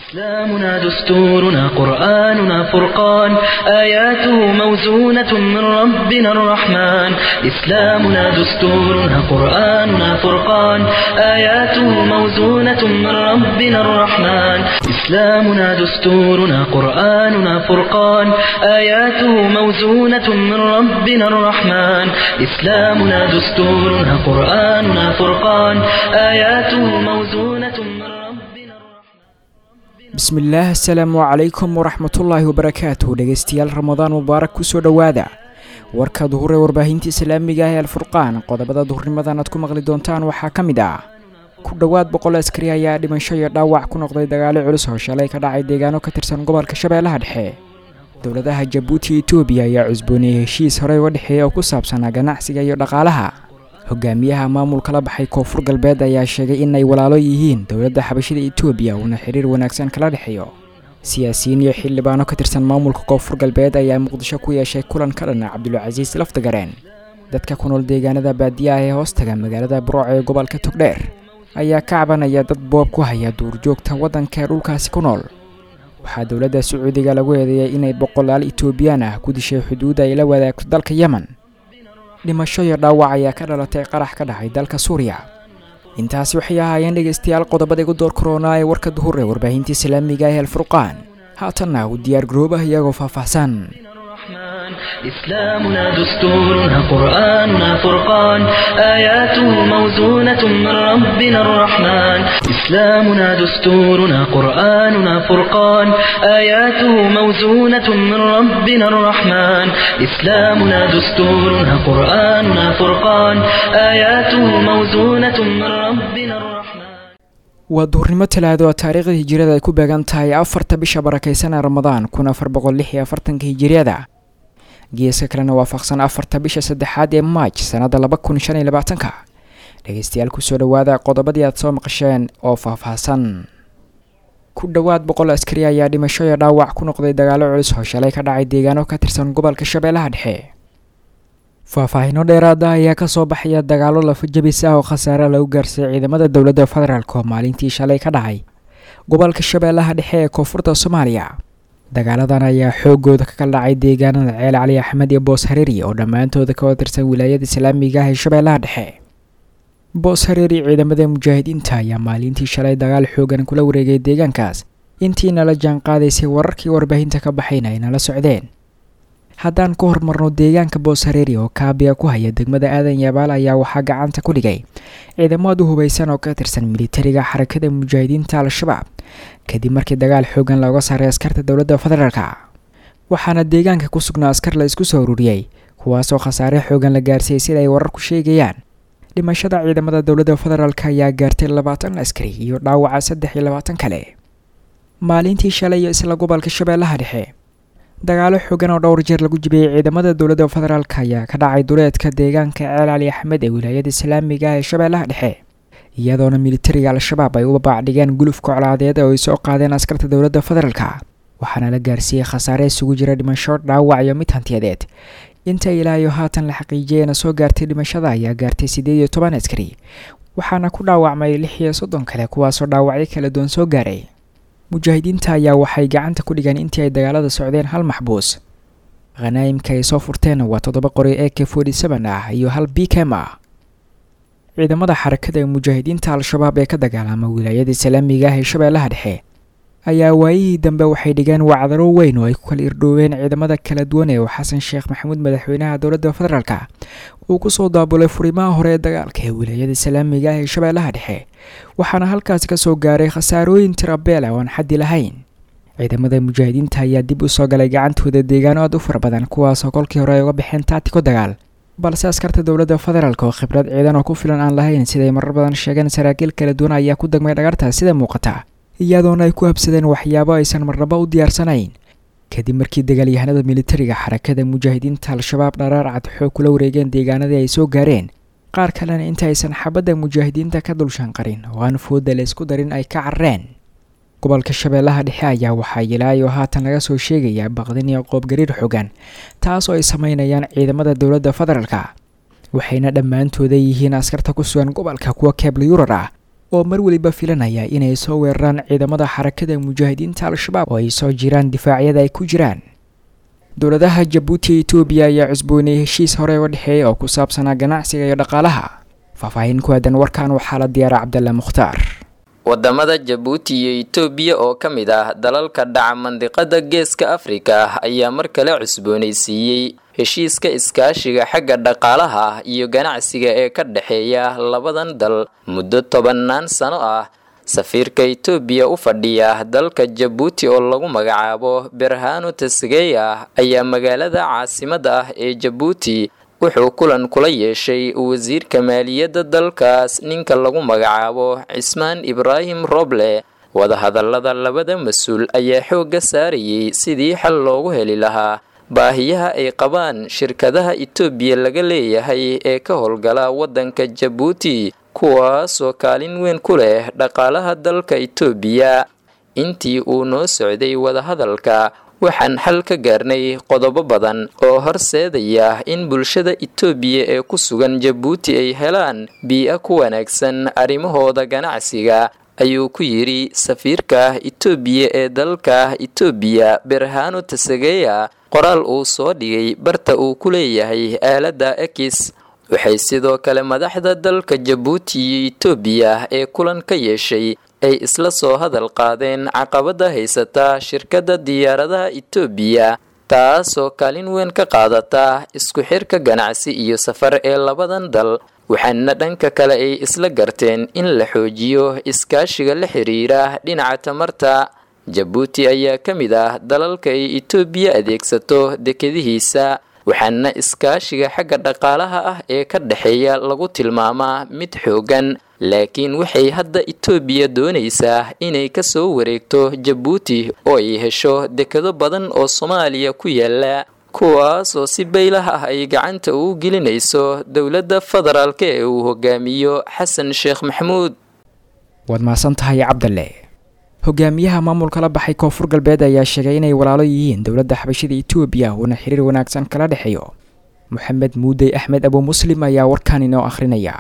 إسلامنا دستورنا قرآننا فرقان آياته موزونة من ربنا الرحمن إسلامنا دستورنا قرآننا فرقان آياته موزونة من ربنا الرحمن إسلامنا دستورنا قرآننا فرقان آياته موزونة من ربنا الرحمن إسلامنا دستورنا قرآننا فرقان آياته موزونة من ربنا الرحمن bismillaah asalaamu calaykum waraxmatullaahi wabarakaatuh dhegeystayaal ramadaan mubaarak kusoo dhowaada warka duhur ee warbaahinta islaamiga ah ee alfurqaan qodobada duhurnimadan aad ku maqli doontaan waxaa ka mid ah ku dhowaad boqol askari ayaa dhimasho iyo dhaawac ku noqday dagaalo culus oo shalay ka dhacay deegaano ka tirsan gobolka shabeellaha dhexe dowladaha jabuuti iyo etoobiya ayaa cusbooniyey heshiis horey uga dhexeeya oo ku saabsanaa ganacsiga iyo dhaqaalaha hogaamiyaha maamulka la baxay koonfur galbeed ayaa sheegay inay walaalo yihiin dowladda xabashida etoobiya uuna xiriir wanaagsan kala dhexeeyo siyaasiyiin iyo xildhibaano ka tirsan maamulka koonfur galbeed ayaa muqdisho ku yeeshay kulan ka dhana cabdulcasiis laftagareen dadka ku nool deegaanada baadiyaha ee hoostaga magaalada burooc ee gobolka togdheer ayaa ka cabanaya dad boob ku haya duurjoogta waddanka ee dhulkaasi ku nool waxaa dowladda sacuudiga lagu eedeeyay inay boqolaal etoobiyaan ah ku dishay xuduudda ay la wadaagto dalka yemen dhimasho iyo dhaawac ayaa ka dhalatay qarax ka dhacay dalka suuriya intaasi waxay ahaayeen dhegaystayaal qodobada igu door koronaa ee warka duhur ee warbaahinta islaamiga ee alfurqaan haatanna u diyaar garoobah iyagoo faahfaahsan الرحمن إسلامنا دستورنا قرآننا فرقان آياته موزونة من ربنا الرحمن إسلامنا دستورنا قرآننا فرقان آياته موزونة من ربنا الرحمن إسلامنا دستورنا قرآننا فرقان آياته موزونة من ربنا الرحمن waa duhurnimo talaado oo taariikhda hijiriyada ay ku beegan tahay afarta bisha barakeysan ee ramadaan kun afar boqol lix iyo afartanka hijiriyada geeska kalena waafaqsan afarta bisha saddexaad ee maaj sanada laba kun shan iyo labaatanka dhegeystayaal kusoo dhowaada qodobadii aad soo maqasheen oo faahfaahsan ku dhowaad boqol askari ayaa dhimasho iyo dhaawac ku noqday dagaalo culus oo shalay ka dhacay deegaano ka tirsan gobolka shabeellaha dhexe faahfaahino dheeraada ayaa kasoo baxaya dagaalo lafajabis ah oo khasaare lagu gaarsiiyay ciidamada dowladda federaalk oo maalintii shalay ka dhacay gobolka shabeellaha dhexe ee koonfurta soomaaliya dagaaladan ayaa xoogooda ka kala dhacay deegaanada ceel cali axmed iyo boos hareeri oo dhammaantooda ka tirsan wilaayada islaamiga ah ee shabeellaha dhexe boos hareeri ciidamada mujaahidiinta ayaa maalintii shalay dagaal xoogan kula wareegay deegaankaas intii nala jaan qaadaysay wararkii warbaahinta ka baxayna ay nala socdeen haddaan ka hormarno deegaanka boos hareeri oo kaabiga ku haya degmada aadan yabaal ayaa waxaa gacanta ku dhigay ciidamadu hubaysan oo ka tirsan militariga xarakada mujaahidiinta al-shabaab kadib markii dagaal xoogan looga saaray askarta dowladda federaalka waxaana deegaanka ku sugnaa askar la isku soo ururiyey kuwaasoo khasaare xoogan la gaarsiiyey sida ay wararku sheegayaan dhimashada ciidamada dowladda federaalk ayaa gaartay labaatan askari iyo dhaawaca saddex iyo labaatan kale maalintii shalay iyo isla gobolka shabeellaha dhexe dagaalo xoogan oo dhowr jeer lagu jibiyey ciidamada dowladda federaalk ayaa ka dhacay duleedka deegaanka ceel cali axmed ee wilaayada islaamiga ah ee shabeellaha dhexe iyadoona militariga al-shabaab ay u babaacdhigeen gulufka colaadeed oo ay soo qaadeen askarta dowladda federaalka waxaana la gaarsiiyey khasaare isugu jira dhimasho dhaawac iyo mid hantiyadeed inta ilaayo haatan la xaqiijiyeyna soo gaartay dhimashada ayaa gaartay siddeed iyo toban askari waxaana ku dhaawacmay lix iyo soddon kale kuwaasoo dhaawacyo kala duwan soo gaaray mujaahidiinta ayaa waxay gacanta ku dhigeen intii ay dagaalada socdeen hal maxbuus khanaa'imka ay soo furteen waa toddoba qori e k forty seven ah iyo hal bkem ah ciidamada xarakada ee mujaahidiinta al-shabaab ee ka dagaalama wilaayada islaamiga ah ee shabeellaha dhexe ayaa waayihii dambe waxay dhigeen wacdaro weyn oo ay ku kala irdhooween ciidamada kala duwan ee uu xasan sheekh maxamuud madaxweynaha dowladda federaalk uu kusoo daabulay furimaha hore ee dagaalka ee wilaayada islaamiga ah ee shabeellaha dhexe waxaana halkaasi kasoo gaaray khasaarooyin tirabeel ah oo aan xaddi lahayn ciidamada mujaahidiinta ayaa dib u soo galay gacantooda deegaano aad u fara badan kuwaasoo kolkii hore ay uga baxeen taatiko dagaal balse askarta dowladda federaalk oo khibrad ciidan oo ku filan aan lahayn siday marar badan sheegeen saraakiil kala duwan ayaa ku degmay dhagartaas sida muuqata iyadoona ay ku habsadeen waxyaabo aysan marnaba u diyaarsanayn kadib markii dagaalyahanada militariga xarakada mujaahidiinta al-shabaab dharaar cad xoog kula wareegeen deegaanadii ay soo gaareen qaar kalena inta aysan xabadda mujaahidiinta ka dulshanqarin oo aan fooda la isku darin ay ka carreen gobolka shabeellaha dhexe ayaa waxaa ilaayo haatan laga soo sheegayaa baqdin iyo qoobgariir xogan taas oo ay sameynayaan ciidamada dowladda federaalka waxayna dhammaantooda yihiin askarta ku sugan gobolka kuwa keebla yurar ah oo mar weliba filanaya inay soo weeraraan ciidamada xarakada mujaahidiinta al-shabaab oo ay soo jiraan difaacyada ay ku jiraan dowladaha jabuuti iyo etoobiya ayaa cusbooniyey heshiis hore uga dhexeeya oo ku saabsanaa ganacsiga iyo dhaqaalaha faahfaahin ku aadan warkan waxaa la diyaara cabdalla mukhtaar wadamada jabuuti iyo itoobiya oo ka mid ah dalalka dhaca mandiqada geeska afrika ayaa mar kale cusboonaysiiyey heshiiska iskaashiga xagga dhaqaalaha iyo ganacsiga ee ka dhexeeya labadan dal muddo tobannaan sano ah safiirka itoobiya u fadhiya dalka jabuuti oo lagu magacaabo berhano tasgeya ayaa magaalada caasimada ah ee jabuuti wuxuu kulan kula yeeshay wasiirka maaliyadda dalkaas ninka lagu magacaabo cismaan ibraahim roble wadahadallada labada mas-uul ayaa xoogga saarayay sidii xal loogu heli lahaa baahiyaha ay qabaan shirkadaha itoobiya laga leeyahay ee ka howlgala waddanka jabuuti kuwaasoo kaalin weyn ku leh dhaqaalaha dalka itoobiya intii uu noo socday wadahadalka waxaan xal ka gaarnay qodobo badan oo horseedaya in bulshada itoobiya ee ku sugan jabuuti ay helaan bii-a ku wanaagsan arrimahooda ganacsiga ayuu ku yidhi safiirka itoobiya ee dalka itoobiya berhano tasageya qoraal uu soo dhigay barta uu ku leeyahay aaladda ekis waxay sidoo kale madaxda dalka jabuuti iyo itoobiya ee kulan ka yeeshay ay isla soo hadal qaadeen caqabada haysata shirkadda diyaaradaha itoobiya taasoo kaalin weyn ka qaadata isku xirka ganacsi iyo safar ee labadan dal waxaana dhanka kale ay isla garteen in la xoojiyo iskaashiga la xiriira dhinaca tamarta jabuuti ayaa ka mid ah dalalka ay itoobiya adeegsato dekadihiisa waxaana iskaashiga xagga dhaqaalaha ah ee ka dhexeeya lagu tilmaamaa mid xoogan laakiin waxay hadda itoobiya doonaysaa inay kasoo wareegto jabuuti oo ay hesho dekado badan oo soomaaliya ku yaala kuwaas oo si baylah ah ay gacanta ugu gelinayso dowladda federaalk ee uu hogaamiyo xasan sheekh maxamuud waad mahadsan tahay cabdalle hogaamiyaha maamulka la baxay koonfur galbeed ayaa sheegay inay walaalo yihiin dowladda xabashida itoobiya uuna xiriir wanaagsan kala dhexeeyo moxamed muudey axmed abu muslim ayaa warkan inoo akhrinaya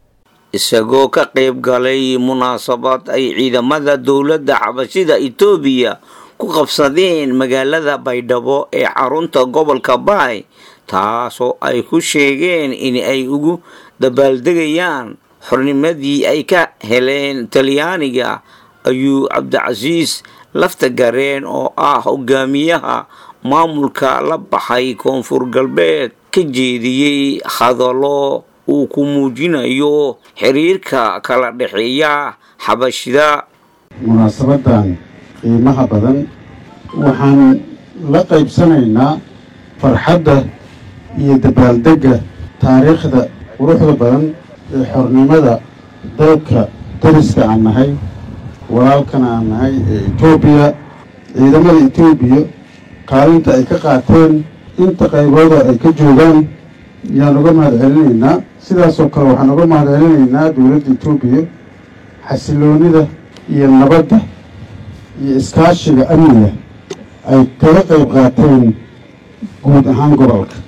isagoo ka qayb galay munaasabad ay ciidamada dowladda xabashida itoobiya ku qabsadeen magaalada baydhabo ee xarunta gobolka baay taasoo ay ku sheegeen in ay ugu dabaaldegayaan xornimadii ay ka heleen talyaaniga ayuu cabdicasiis laftagareen oo ah hogaamiyaha maamulka la baxay koonfur galbeed ka jeediyey hadallo uu ku muujinayo xiriirka kala dhexeeya xabashida munaasabadan qiimaha badan waxaan la qaybsanaynaa farxadda iyo dabaaldegga taariikhda quruxda badan ee xornimada dalka dariska aan nahay walaalkana aan nahay ee etoobiya ciidamada etoobiya kaalinta ay ka qaateen inta qaybooda ay ka joogaan ayaan uga mahad celinaynaa sidaasoo kale waxaan uga mahad celinaynaa dowladda etoobiya xasiloonida iyo nabadda iyo iskaashiga amniga ay kaga qayb qaateen guud ahaan gobolka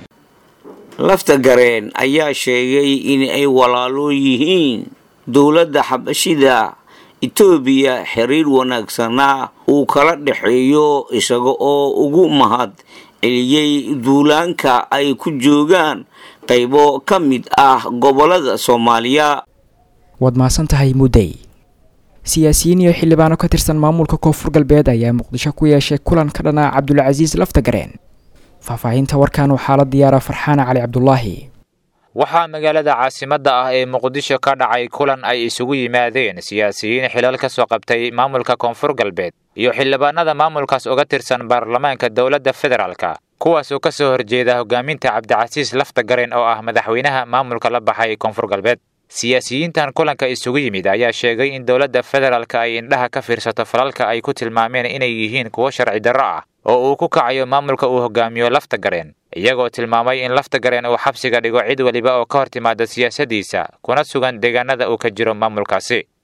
lafta gareen ayaa sheegay in ay walaalo yihiin dowladda xabashida etoobiya xiriir wanaagsana uu kala dhexeeyo isaga oo ugu mahad celiyey duulaanka ay ku joogaan qaybo ka mid ah gobolada soomaaliya waad mahadsan tahay muddey siyaasiyiin iyo xildhibaano ka tirsan maamulka koonfur galbeed ayaa muqdisho ku yeeshay kulan ka dhanaa cabdulcasiis laftagareen faahfaahinta warkan waxaa la diyaara farxaana cali cabdulaahi waxaa magaalada caasimadda ah ee muqdisho ka dhacay kulan ay isugu yimaadeen siyaasiyiin xilal ka soo qabtay maamulka koonfur galbeed iyo xildhibaanada maamulkaas uga tirsan baarlamaanka dowladda federaalka kuwaas oo ka soo horjeeda hogaaminta cabdicasiis laftagareen oo ah madaxweynaha maamulka la baxay koonfur galbeed siyaasiyiintan kulanka isugu yimid ayaa sheegay in dowladda federaalka ay indhaha ka fiirsato falalka ay ku tilmaameen inay yihiin kuwo sharci darro ah oo uu ku kacayo maamulka uu hogaamiyo laftagareen iyagoo tilmaamay in laftagareen uu xabsiga dhigo cid weliba oo ka hor timaada siyaasaddiisa kuna sugan deegaanada uu ka jiro maamulkaasi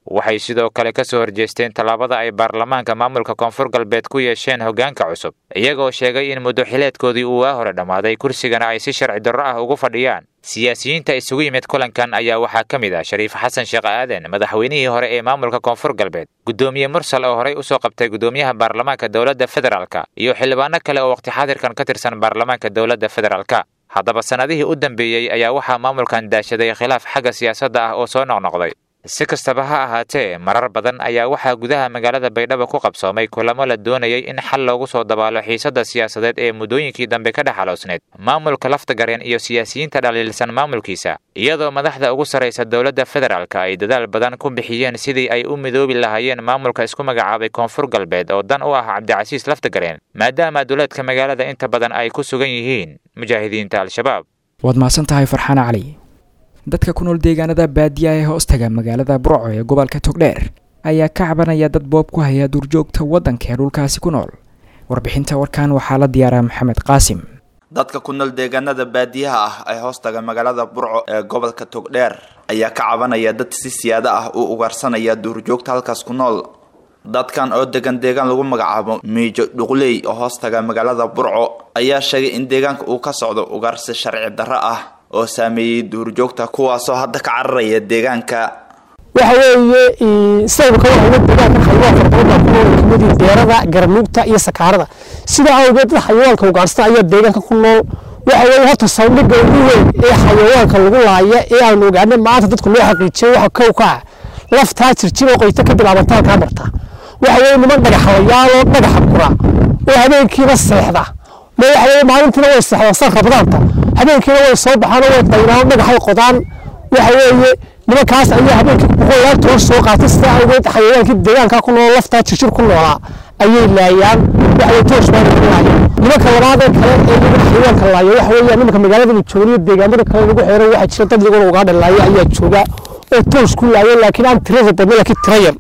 waxay sidoo kale ka soo horjeesteen tallaabada ay baarlamaanka maamulka koonfur galbeed ku yeesheen hoggaanka cusub iyagoo sheegay in muddo xileedkoodii uu waa hore dhammaaday kursigana ay si sharci darro ah ugu fadhiyaan siyaasiyiinta isugu yimid kulankan ayaa waxaa ka mid ah shariif xasan sheekh aaden madaxweynihii hore ee maamulka koonfur galbeed guddoomiye mursal oo horey usoo qabtay guddoomiyaha baarlamaanka dowladda federaalka iyo xildhibaano kale oo waqti xaadirkan ka tirsan baarlamaanka dowladda federaalka haddaba sannadihii u dambeeyey ayaa waxaa maamulkan daashaday khilaaf xagga siyaasadda ah oo soo noqnoqday si kastaba ha ahaatee marar badan ayaa waxaa gudaha magaalada baydhabo ku qabsoomay kulamo la doonayay in xal loogu soo dabaalo xiisadda siyaasadeed ee muddooyinkii dambe ka dhex aloosneed maamulka laftagareen iyo siyaasiyiinta dhaliilsan maamulkiisa iyadoo madaxda ugu sarraysa dowladda federaalka ay dadaal badan ku bixiyeen sidii ay u midoobi lahaayeen maamulka isku magacaabay koonfur galbeed oo dan u ah cabdicasiis laftagareen maadaama duleedka magaalada inta badan ay ku sugan yihiin mujaahidiinta al-shabaab waad mahadsan tahay farxaan cali dadka ku nool deegaanada baadiya ee hoostaga magaalada burco ee gobolka togdheer ayaa ka cabanaya dad boob ku haya duurjoogta waddanka ee dhulkaasi ku nool warbixinta warkan waxaa la diyaaraa maxamed qaasim dadka ku nool deegaanada baadiyaha ah ee hoostaga magaalada burco ee gobolka togdheer ayaa ka cabanaya dad si siyaado ah u ugaarsanaya duurjoogta halkaas ku nool dadkan oo degan deegaan lagu magacaabo miijo dhuqley oo hoostaga magaalada burco ayaa sheegay in deegaanka uu ka socdo ugaarsi sharci darro ah oo saameeyey duurjoogta kuwaasoo hadda ka cararaya deegaanka waxa weeye sawirka waxa deegaanka xayawaanka badan ku nool kamidii deerada garanuugta iyo sakaarada sidaa awgeed dad xayawaanka ugaarsan ayaa deegaanka ku nool waxa weeye horta sawdhiga ugu weyn ee xayawaanka lagu laaya ee aanu ogaanay maanta dadku loo xaqiijiyay waxa kow ka ah laftaa jirjir oo qoyta ka bilaabantaa kaa marta waxa weeye niman dhagaxalayaaloo dhagaxa kura oo habeenkiiba seexda ma waxa weeye maalintiina way seexdaan san rabdaanta habeenkiina way soo baxaan oo way daynaan dhagaxay qodaan waxa weeye nimankaas ayaa habeenkii boqolaal toban soo qaatay sidaa awgeed xayawaankii deegaanka ku nool laftaa jirjir ku noolaa ayay laayaan waxa weye toosh baa lagu laaya nimanka labaadee kale ee iyaga xayawaanka laaya waxa weeye nimanka magaalada joogniyo deegaamada kale lagu xeero waxaa jira dad iyaguna ugaadha laaya ayaa jooga oo toosh ku laaya laakiin aan tirada badna laakiin tira yar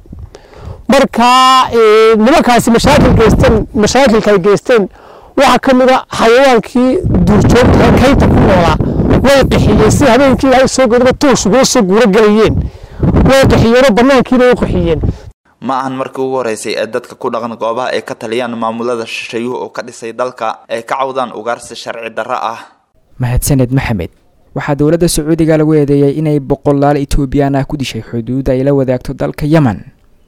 marka nimankaasi mashaakil geysteen mashaakilka ay geysteen waxaa ka mid a xayawaankii duurjoogta kaynta ku noolaa way qixiyeen si habeenkii ilaahay soo godaba toosh uga soo guuro galayeen way qixiyeenoo banaankiina way qixiyeen ma ahan markii ugu horeysay ee dadka ku dhaqan goobaha ay ka taliyaan maamulada shisheeyuhu oo ka dhisay dalka ay ka cawdaan ugaarsi sharci darro ah mahadsaned maxamed waxaa dowladda sacuudiga lagu eedeeyey inay boqolaal etoobiyaan ah ku dishay xuduud ay la wadaagto dalka yemen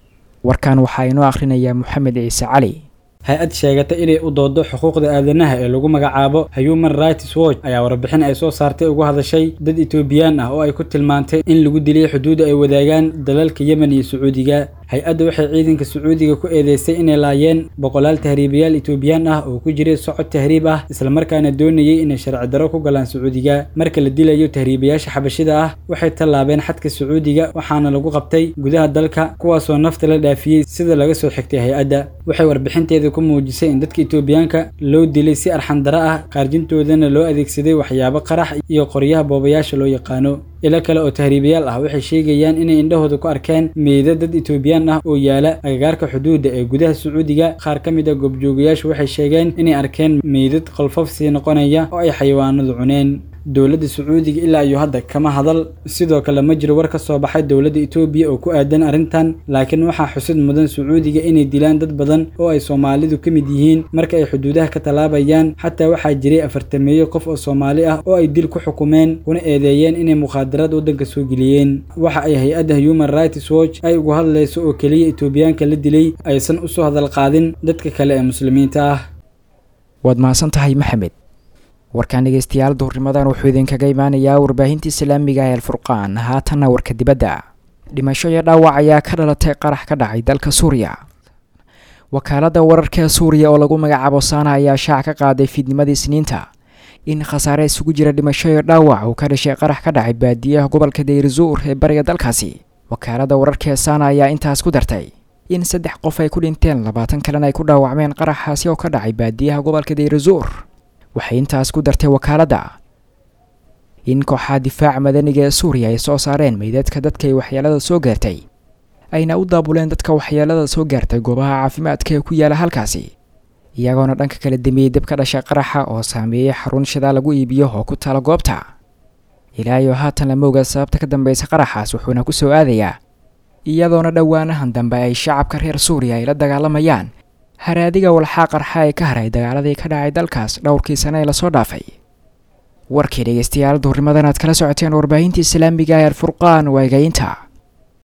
warkan waxaa inoo akhrinayaa moxamed ciise cali hay-ad sheegata inay u doodo xuquuqda aadanaha ee lagu magacaabo human rights watch ayaa warbixin ay soo saartay uga hadashay dad etoobiyaan ah oo ay ku tilmaantay in lagu dilay xuduudda ay wadaagaan dalalka yemen iyo sacuudiga hay-adda waxay ciidanka sacuudiga ku eedeysay inay laayeen boqolaal tahriibayaal etoobiyaan ah oo ku jiray socod tahriib ah islamarkaana doonayay inay sharci darro ku galaan sacuudiga marka la dilayo tahriibayaasha xabashida ah waxay tallaabeen xadka sacuudiga waxaana lagu qabtay gudaha dalka kuwaasoo nafta la dhaafiyey sida laga soo xigtay hay-adda waxay warbixinteeda ku muujisay in dadka etoobiyaanka loo dilay si arxandaro ah qaarjintoodana loo adeegsaday waxyaabo qarax iyo qoryaha boobayaasha loo yaqaano ilo kale oo tahriibayaal ah waxay sheegayaan inay indhahooda ku arkeen meeda dad etoobiyaan ah oo yaala agagaarka xuduudda ee gudaha sacuudiga qaar ka mid a goobjoogayaashu waxay sheegeen inay arkeen meydad qolfof sii noqonaya oo ay xayawaanadu cuneen dowladda sacuudiga ilaa iyo hadda kama hadal sidoo kale ma jiro war ka soo baxay dowladda etoobiya oo ku aadan arrintan laakiin waxaa xusid mudan sacuudiga inay dilaan dad badan oo ay soomaalidu ka mid yihiin marka ay xuduudaha ka tallaabayaan xataa waxaa jiray afartameeyo qof oo soomaali ah oo ay dil ku xukumeen kuna eedeeyeen inay mukhaadaraad waddanka soo geliyeen waxa ay hay-adda human rights watch ay ugu hadlayso oo keliya etoobiyaanka la dilay aysan usoo hadal qaadin dadka kale ee muslimiinta ah waad mahadsan tahay maxamed warkaan dhegeystayaal duhurnimadan wuxuu idinkaga imaanayaa warbaahinta islaamiga ee alfurqaan haatanna warka dibadda dhimasho iyo dhaawac ayaa ka dhalatay qarax ka dhacay dalka suuriya wakaaladda wararka ee suuriya oo lagu magacaabo saana ayaa shaac ka qaaday fiidnimadii isniinta in khasaare isugu jira dhimasho iyo dhaawac uu ka dhashay qarax ka dhacay baadiyaha gobolka dayrizuur ee bariga dalkaasi wakaaladda wararka ee saana ayaa intaas ku dartay in saddex qof ay ku dhinteen labaatan kalena ay ku dhaawacmeen qaraxaasi oo ka dhacay baadiyaha gobolka dayrizuur waxay intaas ku dartay wakaaladda in kooxaha difaaca madaniga ee suuriya ay soo saareen meydadka dadka ay waxyeelada soo gaartay ayna u daabuleen dadka waxyeelada soo gaartay goobaha caafimaadka ee ku yaala halkaasi iyagoona dhanka kala dambeeyey dib ka dhashay qaraxa oo saameeyey xarun shidaa lagu iibiyo oo ku taala goobta ilaa iyo haatan lama oga sababta ka dambeysa qaraxaas wuxuuna ku soo aadayaa iyadoona dhowaanahan dambe ay shacabka reer suuriya ay la dagaalamayaan haraadiga walxaa qarxa ee ka haray dagaaladii ka dhacay dalkaas dhowrkii sane ee lasoo dhaafay warkii dhegeystayaal duhurnimadan aad kala socoteen warbaahinta islaamiga ee alfurqaan waa egaynta